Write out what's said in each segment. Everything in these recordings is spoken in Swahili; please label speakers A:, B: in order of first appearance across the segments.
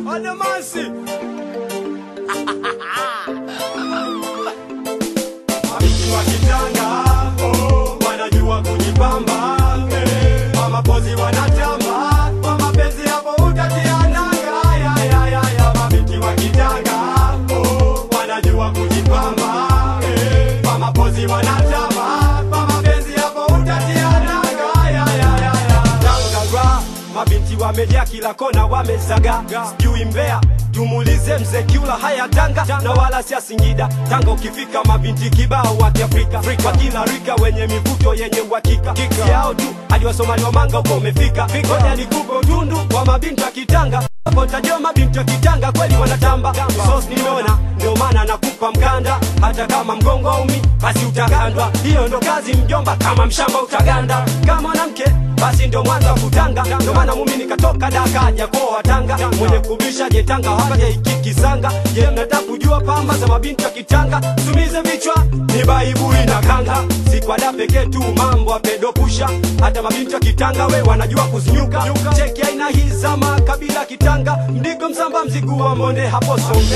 A: Adamansi. Mabinti wa kitanga, oh, wanajua kujipamba. Eh, kwa mapozi wanatamba, kwa mapenzi hapo utatia nanga. Ya, ya, ya, ya. Mabinti wa kitanga, oh, wanajua kujipamba. Eh, kwa mapozi wanatamba, kwa mapenzi hapo utatia nanga. Ya, ya, ya, ya. Tanga, mabinti wamejaa kila kona wamezaga sijui mbea tumuulize mzee kiula haya tanga na wala sia singida tanga ukifika mabinti kibao wa kiafrika kwa kila rika wenye mivuto yenye uhakika si yao tu hadi wasomali wa manga uko umefika ngoja nikupe utundu wa mabinti wa kitanga hapo tajua mabinti wa kitanga kweli wanatamba sos nimeona ndio maana nakupa mkanda hata kama mgongo umi basi utagandwa hiyo ndo kazi mjomba kama mshamba utaganda kama mwanamke basi ndo mwanza wa kutanga ndo maana mumi nikatoka daka jakoa tanga mwenye kubisha jetanga haja ikikisanga je mnataka kujua pamba za mabinti wa kitanga tumize vichwa ni baibui na kanga si kwa da pekee tu mambo apedopusha hata mabinti wa kitanga we wanajua kuzinyuka cheki aina hii za makabila kitanga mdigo msamba mzigu wa monde hapo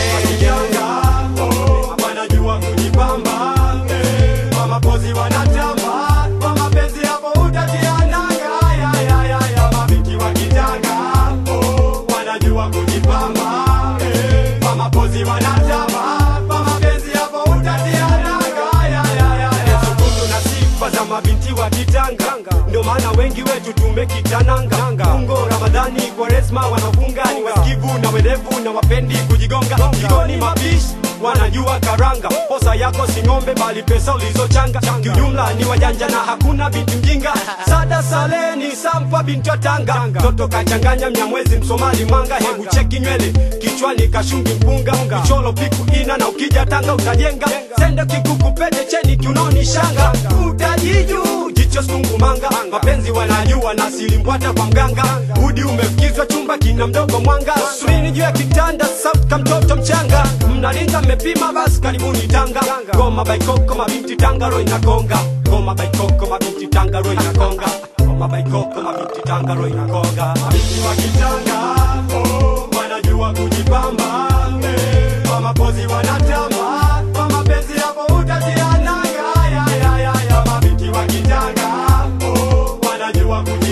A: sombe wanajua kujipamba eh, kwa mapozi wanatamba kwa mapenzi hapo utatia nanga ya, ya, ya, ya. mabinti wa kitanga oh, wanajua kujipamba eh, kwa mapozi wanatamba kwa mapenzi hapo utatia nanga ya, ya, ya, ya. Sukutu na sifa za mabinti wa kitanga ndio maana wengi wetu tumekitananga ungo ramadhani kwaresma wanafunga ni wasikivu na werevu na wapendi kujigonga jikoni mapishi wanajua karanga posa yako si ng'ombe bali pesa ulizochanga kiujumla ni wajanja na hakuna binti mjinga sada saleni sampa binti wa tanga toto kachanganya mnyamwezi msomali mwanga hebu cheki nywele kichwani kashungi mpunga kicholo piku ina na ukija tanga utajenga sende kikuku pete cheni kiunoni shanga utajiju jicho sungu manga mapenzi wanajua na silimbwata kwa mganga udi umefikizwa chumba kina mdogo mwanga surini juu ya kitanda safu ka mtoto mchanga mnalinga mmepima basi karibuni tanga goma baikoko mabinti tangaro inakonga goma baikoko mabinti tangaro inakonga goma baikoko mabinti tangaro inakonga mabinti wa kitanga oh, wanajua kujipamba eh, kwa mapozi wanatamba kwa mapenzi hapo utatia nanga ya, ya, ya, ya. mabinti wa kitanga oh, wanajua kujipamba